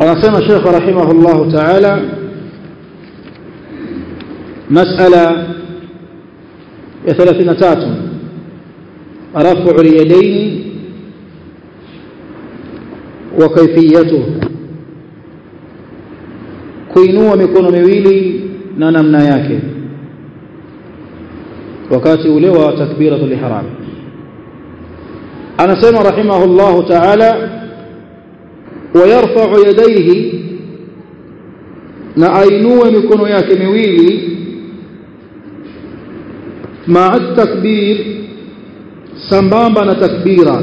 anasema Sheikh rahimahullah ta'ala mas'ala ya 33 rafu al-yadayn wa kayfiyatuhu kuinua mikono miwili na namna yake wakati ule wa takbiratul ihram anasema rahimahullah ta'ala ويرفع يديه na ainue mikono yake miwili maa takbir sambamba na takbira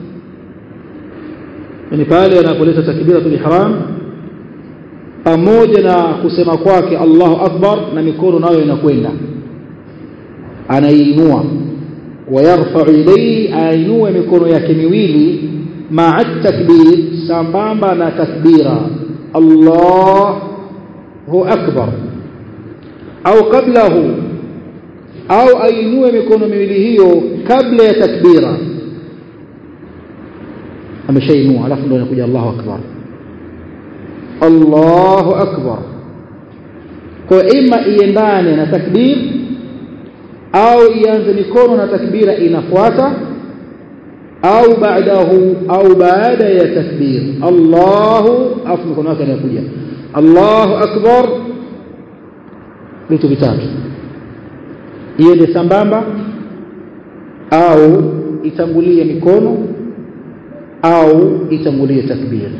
yani pale anapoleta takbiratul ihram pamoja na kusema kwake Allahu akbar na mikono nayo inakwenda anaiinua wayarfa'u ilayhi ainue mikono yake miwili maa takbir sambamba na takbira Allahu akbar au kablahu au ainue mikono miwili hiyo kabla ya takbira ameshainua alafu ndio inakuja Allahu akbar Allahu akbar kwa ima iendane na takbir au ianze mikono na takbira inafuata au baadahu au baada ya takbir Allahu afu mikono yake inakuja Allahu akbar vitu vitatu iende sambamba au itangulie mikono au itangulie takbir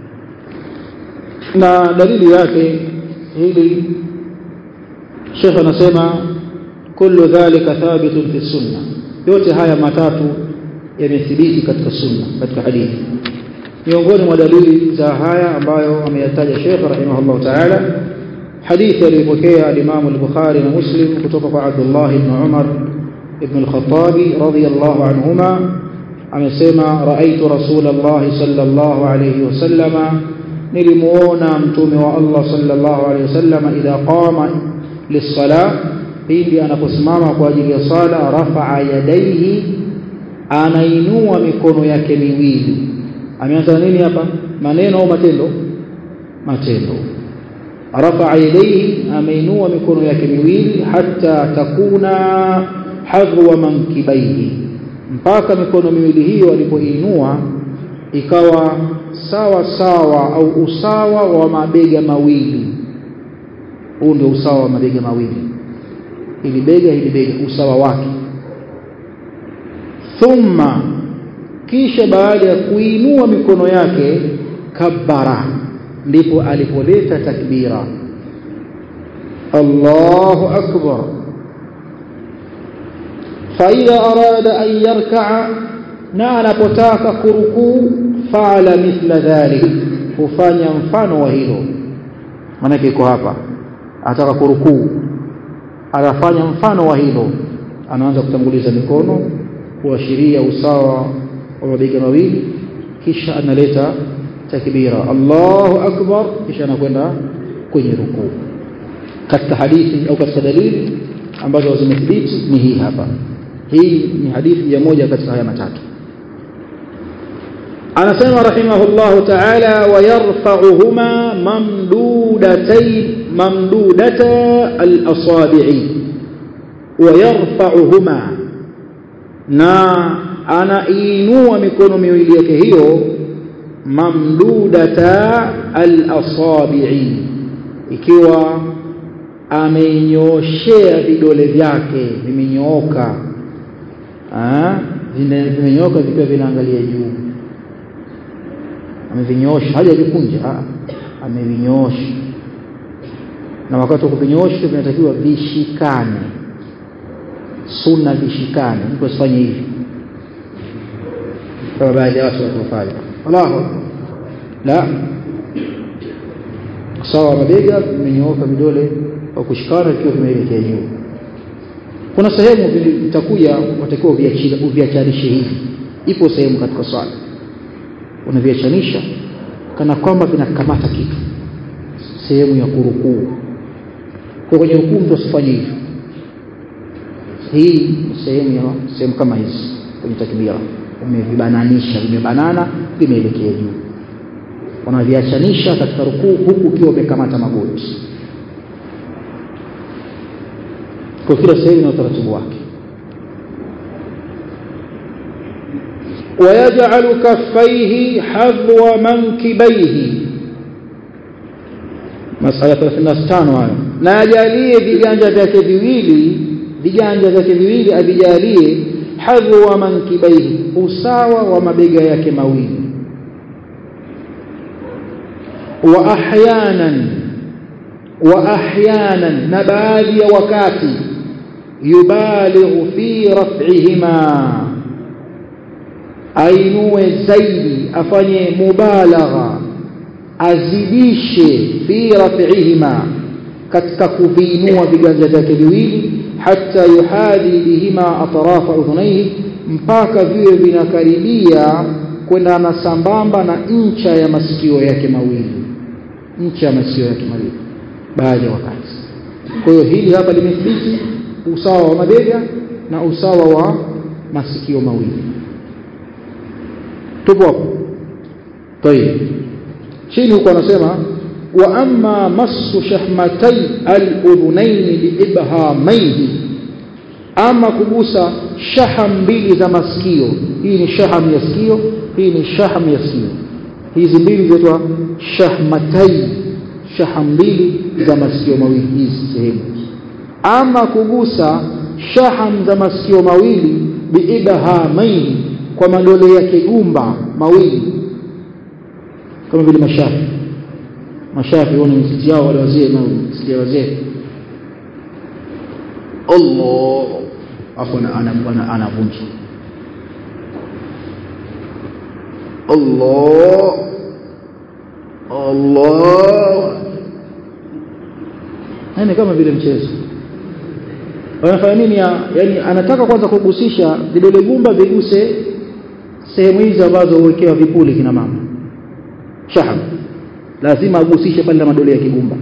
na dalili yake hili Sheikh anasema kullu dhalika thabitun fi sunna yote haya matatu yamethibiti katika sunna katika hadithi miongoni mwa dalili za haya ambayo ameyataja Sheikh rahimahullah ta'ala hadithi aliyopokea al-Imam al-Bukhari na Muslim kutoka kwa Abdullah ibn Umar ibn al-Khattab radiyallahu anhuma amesema raaitu rasulullah sallallahu alayhi wasallama nilimuona mtume wa Allah sallallahu alayhi wasallama idha qama lis-salah pindi anaposimama kwa ajili ya sala rafa'a yadayhi anainua mikono yake miwili ameanza nini hapa maneno au matendo matendo rafa'a yadayhi ameinua mikono yake miwili hatta takuna hadhwa mankibaihi mpaka mikono miwili hiyo alipoinua ikawa sawa sawa au usawa wa mabega mawili huu ndio usawa wa mabega mawili ili bega ili bega usawa wake thumma kisha baada ya kuinua mikono yake kabbara ndipo alipoleta takbira Allahu akbar فإذا أراد أن يركع na anapotaka kurukuu faala mithla dhalik hufanya mfano wa hilo maanake iko hapa ataka kurukuu anafanya mfano wa hilo anaanza kutanguliza mikono kuashiria usawa wa mabega mawili kisha analeta takbira Allahu akbar kisha anakwenda kwenye rukuu katika hadithi au katika dalili ambazo zimethibiti ni hii hapa hii ni hadithi ya moja katika haya matatu anasema rahimahullahu ta'ala wayarfa'uhuma mamdudatay mamdudata al-asabi'i wayarfa'uhuma na anainua mikono miwili yake hiyo mamdudata al-asabi'i ikiwa amenyoshea vidole vyake vimenyooka vimenyooka vikiwa vinaangalia juu amevinyoosha hajavikunja amevinyoosha na wakati wa kuvinyoosha vinatakiwa vishikane sunna vishikane mtu asifanye hivi kama baadhi ya watu wanafanya Allahu la sawa mabega vimenyooka vidole kwa kushikana vikiwa vimeelekea juu kuna sehemu vitakuja watakiwa uviachanishe hivi ipo sehemu katika swala unaviachanisha kana kwamba vinakamata kitu sehemu ya kurukuu kwa kwenye rukuu mtu asifanye hivyo hii ni sehemu ya sehemu kama hizi kwenye takbira umevibananisha vimebanana vimeelekea juu unaviachanisha katika rukuu huku ukiwa umekamata magoti kwa kila sehemu na utaratibu wake ويجعل كفيه حذو منكبيه masala 35 hayo na ajalie viganja vyake viwili viganja vyake viwili avijalie hadhu wa mankibaihi usawa wa mabega yake mawili wa ahyanan wa ahyanan na baadhi ya wakati yubalighu fi raf'ihima ainue zaidi afanye mubalagha azidishe fi raf'ihima katika kuviinua viganja vyake viwili hata yuhadi bihima atrafa udhunaihi mpaka viwe vinakaribia kwenda na sambamba na ncha ya masikio yake mawili ncha ya masikio yake mawili baadhi ya wakati kwa hiyo hili hapa limethibiti usawa wa mabega na usawa wa masikio mawili tupo hapo tayeb chini huko anasema wa amma masu shahmatai al-udhunaini biibhamaihi ama kugusa shaham mbili za masikio hii ni shaham ya sikio hii ni shaham ya sikio hizi mbili zinaitwa shahmatai shaham mbili za masikio mawili hizi sehemu ama kugusa shaham za masikio mawili biibhamaihi kwa madole yake gumba mawili kama vile mashafi mashafi wana msikiti yao wale wazee na msikiti wazee Allah afu anavunja Allah Allah yani kama vile mchezo wanafanya nini yani anataka kwanza kugusisha vidole gumba viguse sehemu hizi ambazo huwekewa vipuli kina mama shaham lazima agusishe pale na madole ya kigumba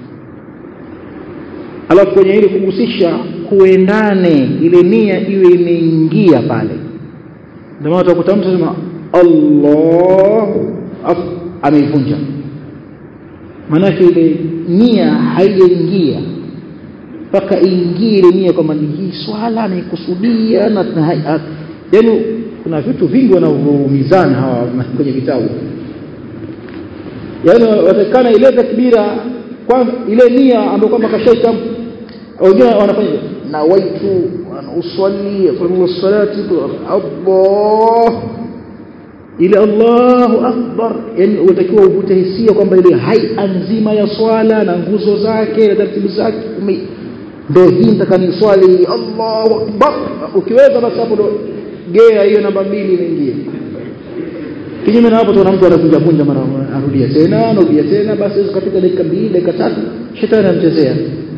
alafu kwenye ile kugusisha kuendane ile nia iwe imeingia pale ndio maana utakuta mtu anasema Allah ameivunja maanake ile nia haijaingia mpaka ingie ile nia kwamba ni hii swala naikusudia na yaani kuna vitu vingi wanavyoumizana hawa kwenye vitabu yaani watakana ile takbira kwanza ile nia ambayo kwamba kashaita wengine wanafanya na waitu uswali sallu salati Allah ile Allahu akbar yani unatakiwa uvute hisia kwamba ile hai nzima ya swala na nguzo zake na taratibu zake ndio hii nataka ni swali Allahu akbar ukiweza basi hapo ndo gea hiyo namba mbili inaingia kinyume na hapo tunaona mtu anakuja kunja mara arudia tena anarudia tena basi katika dakika mbili dakika tatu shetani anamchezea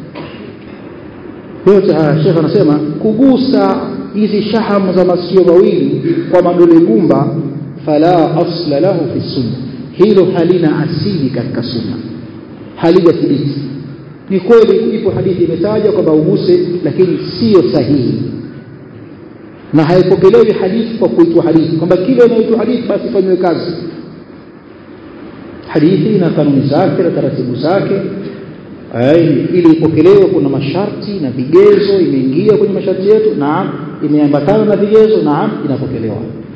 yote haya shekh anasema kugusa hizi shahamu za masikio mawili kwa madole gumba fala asla lahu fi sunna hilo halina asili katika sunna halijathibiti ni kweli ipo hadithi imetaja kwamba uguse lakini sio sahihi na haipokelewi hadithi kwa kuitwa hadithi kwamba kile inaitwa hadithi basi fanywe kazi hadithi na kanuni zake na taratibu zake ili ipokelewe kuna masharti na vigezo imeingia kwenye masharti yetu naam imeambatana na vigezo naam inapokelewa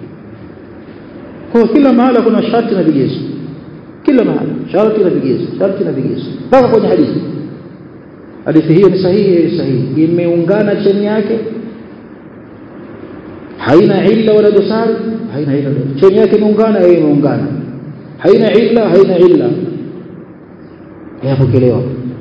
kwa kila mahala kuna sharti na vigezo kila mahala sharti na vigezo sharti na vigezo mpaka kwenye hadithi hadithi hiyo ni sahihi sahihi imeungana cheni yake haina illa wala dosari haina illa cheni yake imeungana yeye imeungana haina illa haina illa yapokelewa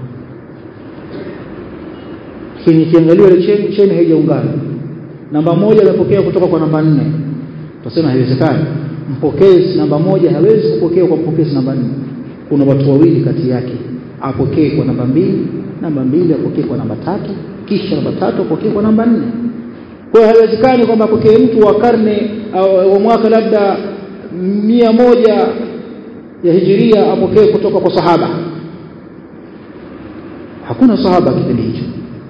lakini kiangaliwa ile cheni cheni haijaungana namba moja imepokea kutoka kwa namba nne tutasema haiwezekani mpokezi namba moja hawezi kupokea kwa mpokezi namba nne kuna watu wawili kati yake apokee kwa namba mbili namba mbili apokee kwa namba tatu kisha namba tatu apokee kwa namba nne kwa hiyo haiwezekani kwamba apokee mtu wa karne wa mwaka labda mia moja ya hijiria apokee kutoka kwa sahaba hakuna sahaba kipindi hicho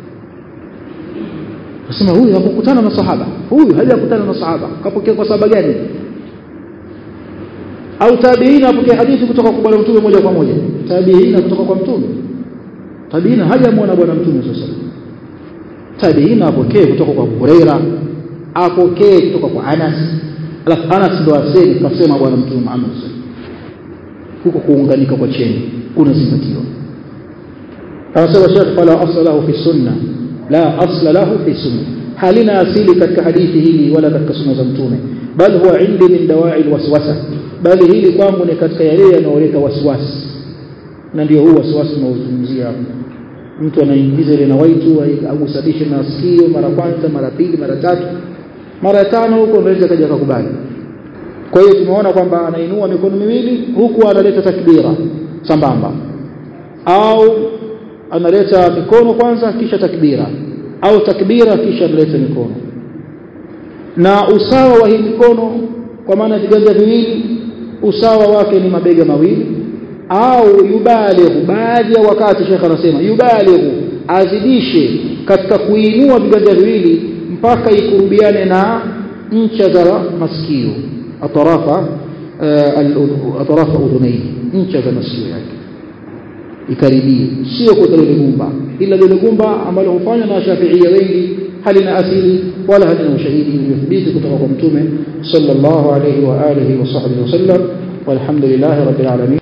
nasema huyu hakukutana na sahaba huyu hajakutana na sahaba kapokea kwa sahaba gani au tabiina apokee hadithi kutoka kwa bwana mtume moja kwa moja tabiina kutoka kwa mtume tabiina hajamwona bwana mtume sasa tabiina apokee kutoka kwa Huraira apokee kutoka kwa Anas alafu Anas ndo aseme kasema bwana mtume Muhammad huko kuunganika kwa cheni kunazingatiwa anasema Sheikh fala asla lahu fi sunna la asla lahu fi sunna halina asili katika hadithi hili wala katika sunna za mtume bal huwa indi min dawai alwaswasa bali hili kwangu ni katika yale yanayoleta waswasi na ndio huu waswasi tunaozungumzia hapa mtu anaingiza ile na waitu agusabishe na sikio mara kwanza mara pili mara tatu mara tano huko anaweza kaja kukubali kwa hiyo tumeona kwamba anainua mikono miwili huku analeta takbira sambamba au analeta mikono kwanza kisha takbira au takbira kisha analeta mikono na usawa wa hii mikono kwa maana viganja viwili usawa wake ni mabega mawili au yubalighu baadhi ya wakati shekha anasema yubalighu azidishe katika kuinua viganja viwili mpaka ikurubiane na ncha za masikio atarafa atarafa udhunaini ncha za masikio yake ikaribie sio kwa lile gumba ila lile gumba ambalo hufanywa na shafiia wengi halina asili wala halina ushahidi uliothibiti kutoka kwa mtume sallallahu alayhi wa alihi wa sahbihi wasallam walhamdulillahi rabbil alamin